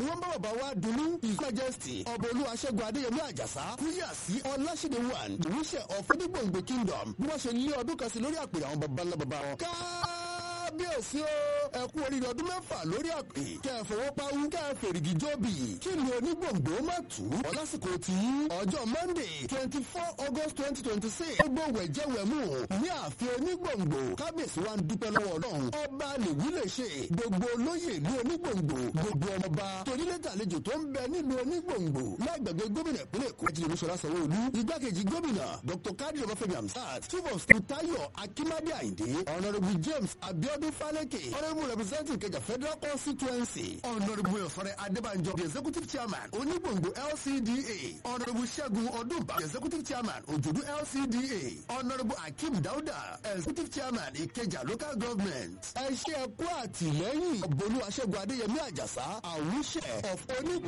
wọ́n bá bàbá wa dunu his majesty ọba olúwaṣẹ́gun adéyẹmí àjàsá kúyà sí ọláṣẹ́dẹ̀ one ìwúṣẹ́ of onígbòǹgbò kingdom bí wọ́n ṣe lé ọdún kan sí lórí àpèrè àwọn baba ńlá baba wọn. kábíyèsí o ẹ kú oríire ọdún mẹ́fà lórí àpè kẹ́ ẹ fọwọ́ pawú kẹ́ ẹ fèrègì jóbi kí ni onígbòǹgbò má tù ú. ọlásìkò tí ọjọ́ monday twenty four august twenty twenty six gbogbo wẹ̀jẹ̀wẹ̀mú ní ààfin onígbòǹgbò kábíyèsí wa ń dúpẹ́ lọ́wọ́ ọlọ́run ọba lèwí lè ṣe gbogbo olóyè ìlú onígbòǹgbò gbogbo ọmọba torílẹ̀tàlejò tó ń bẹ nílùú onígbòǹgbò lágbègbè gómìnà ìpínlẹ̀ èkó ẹ̀jẹ̀ olúṣọlá sanwó-olú igbákejì gómìnà dr kadi ọbáfẹ́mi hamsat chief of staff tayo akimade ayinde honourable james abiodun faleke honourable representative kẹjà federal constituency honourable efore adébánjọ the executive chairman onígbòǹgbò lcda honourable ṣẹ́gun ọdúnba the executive chairman òjòdú lcda honourable akeem dauda executive chairman ìkẹjà local government ẹ ṣe ẹkú àtìlẹ́yìn ọ̀bọ̀lú aṣẹ́gun adéyẹmí àjàsá àwùṣẹ of onígbò